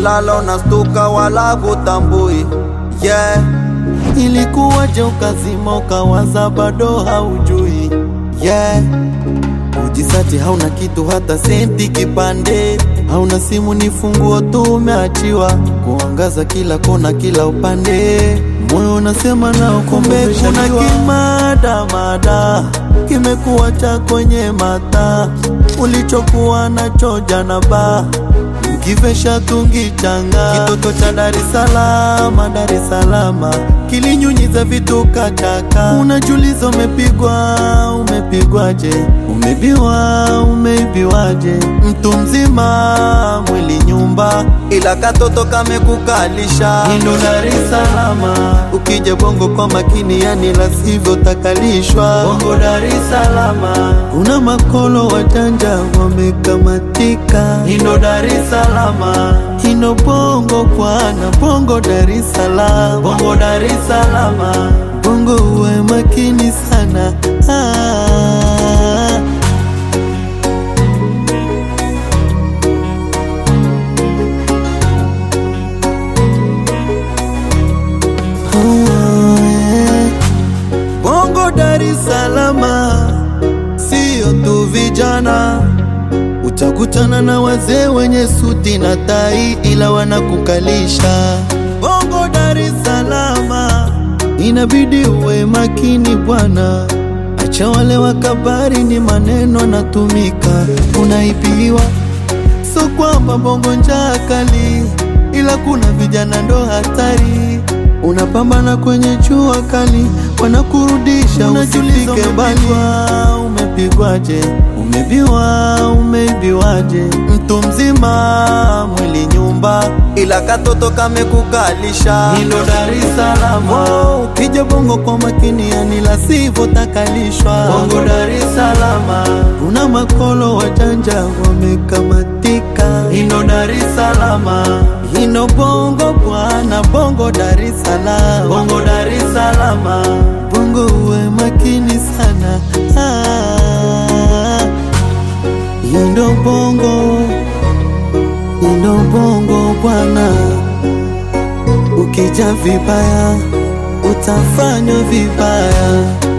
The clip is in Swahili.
umelala unastuka wala hutambui yeah. Ilikuwaje ukazima ukawaza bado haujui Yeah. Ujisati hauna kitu hata senti kipande, hauna simu ni funguo tu umeachiwa, kuangaza kila kona kila upande, moyo unasema nao, kumbe kuna kimadamada kimekuacha kwenye mata, ulichokuwa nacho jana ba mkivesha tungichanga, kitoto cha Dar es Salaam, Dar es Salaam kilinyunyiza vitu kachaka, unajuliza umepigwa, umepigwaje, umebiwa, umeibiwaje, mtu mzima mwili nyumba, ila katoto kamekukalisha Indo Dar es Salaam, ukija bongo kwa makini, yani la sivyo takalishwa. Bongo Dar es Salaam, kuna makolo wajanja wamekamatika. Indo Dar es Salaam, ino bongo kwana, bongo Dar es Salaam, bongo Dar es Salaam, bongo uwe makini sana ah. Oh, yeah. Bongo Dar es Salaam, sio tu vijana, utakutana na wazee wenye suti na tai, ila wanakukalisha. Bongo Dar es Salaam, inabidi uwe makini bwana, acha wale wakabari, ni maneno natumika, unaibiwa So kwamba bongo njaa kali, ila kuna vijana ndo hatari. Unapambana kwenye jua kali, wanakurudisha usifike mbali. Umepigwaje? Umebiwa, umeibiwaje? Mtu mzima mwili nyumba, ila katoto kamekukalisha hilo Dar es Salaam. Oh, ukija bongo kwa makini, yani la sivyo takalishwa. Bongo Dar es Salaam, kuna makolo wajanja wamekamatika. Hilo Dar es Salaam, hino bongo bwana, bongo Dar es Salaam, bongo Dar es Salaam, bongo uwe makini sana ah, hino bongo, hino bongo bwana ukija vibaya utafanywa vibaya.